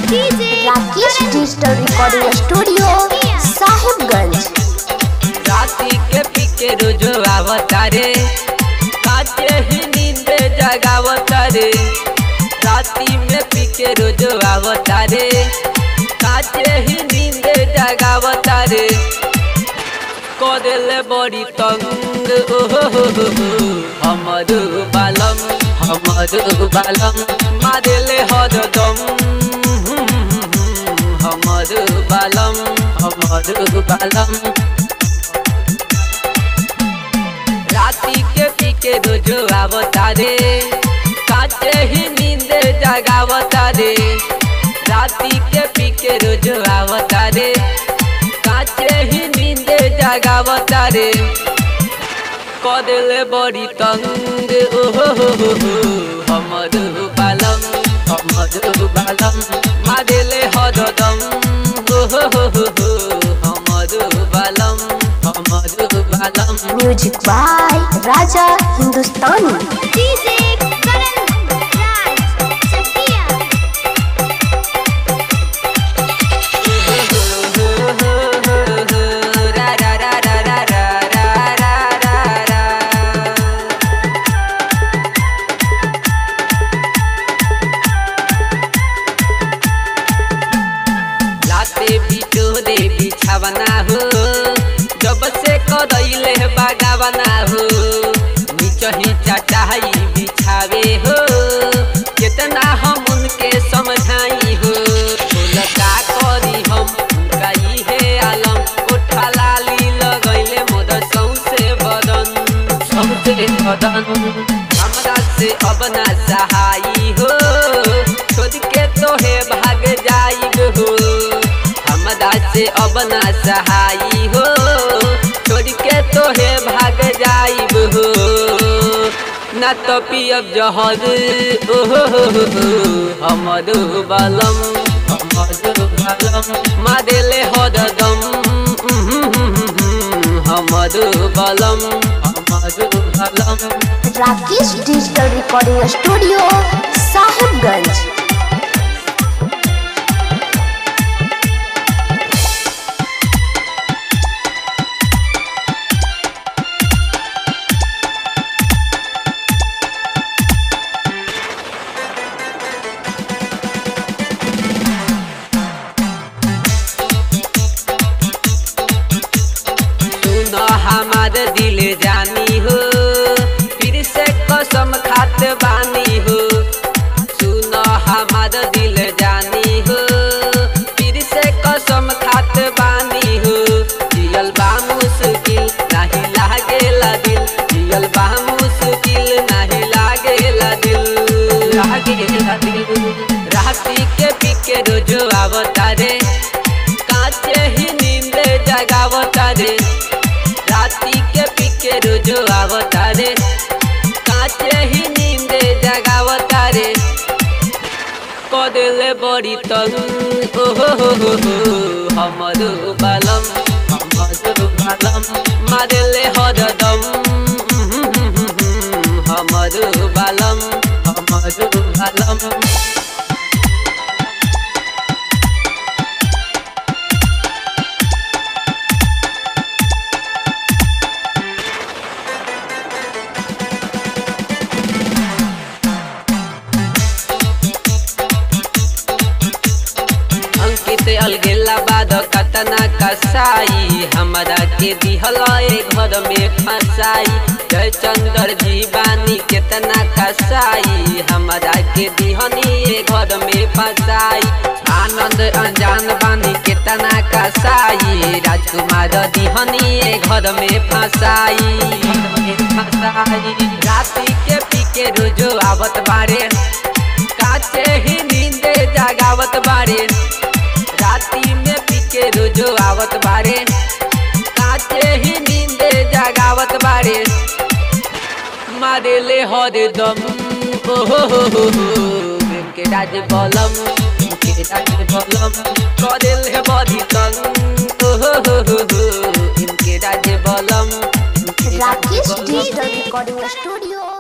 Rakesh digital recording studio Sahibganj राती के पीके रोजो आवतारे काचे ही नींद जगावतारे राती में पीके रोजो आवतारे काचे ही नींद जगावतारे करेले बड़ी तंग ओहो हो हो हो हमर बालम हमर बालम मारेले हरदम हमर बालम हमर बालम राती के पीके रोजो आवतारे काचे ही नींद जगावतारे राती के पीके रोजो आवतारे काचे ही नींद जगावतारे कदले बड़ी तंग ओहो हो हो हो हमर बालम हमर बालम मारेले हरदम ओहो हो हो हो हमर बालम हमर बालम म्यूजिक बाय राजा हिंदुस्तानी डीजे करण राज सतिया लाते बिटोरे बिछावना हो जब से कदैले बागावना हो निचही चटाई बिछावे हो कितना हम उनके समझाई हो बोल का करी हम उनका इहे आलम उठा लाली लगैले मोद सौसे बदन सौसे बदन हमरा से अब ना सहाई हो छोड़ के तोहे भाग जाइब हो हमरा से अब ना सहाई हो छोड़ के तोहे भाग जाइब हो ना तो पियब जहर ओहो हो हो हो हमर बलम हमर बलम मारेले हरदम हमर बलम हमर बलम Rakesh digital recording studio Sahibganj सुन हमार दिल जानी हो फिर से कसम खात बानी हो सुन हमार दिल जानी हो फिर से कसम खात बानी हो जियल बा मुश्किल नाही लागेला दिल जियल बा मुश्किल नाही लागेला दिल लागेला दिल राती के पीके रोजो आवतारे काचे ही नींद जगावतारे राती के पीके रोजो आवतारे काचे ही नींद जगावतारे कदले बड़ी तंग ओहो हो हो हो हमर बालम हमर बालम मारेले हरदम हमर बालम हमर बालम अंकित अलगेला बाद कतना कसाई हमरा के दिहल ए घर में फसाई जय चंद्र जी बानी केतना कसाई हमरा के दिहनी ए घर में फसाई आनंद अनजान बानी केतना कसाई राजकुमार दिहनी ए घर में फसाई राती के पी के रोजो आवत बारे काचे ही नींद जगावत बारे राती में पीके रोजो आवत बारे काचे ही नींद जगावत बारे मारेले हरदम ओहो हो हो हो के राज बलम के राज बलम करेले बड़ी तंग ओहो हो हो हो इनके राज बलम इनके राज राकेश बलम। Digital recording studio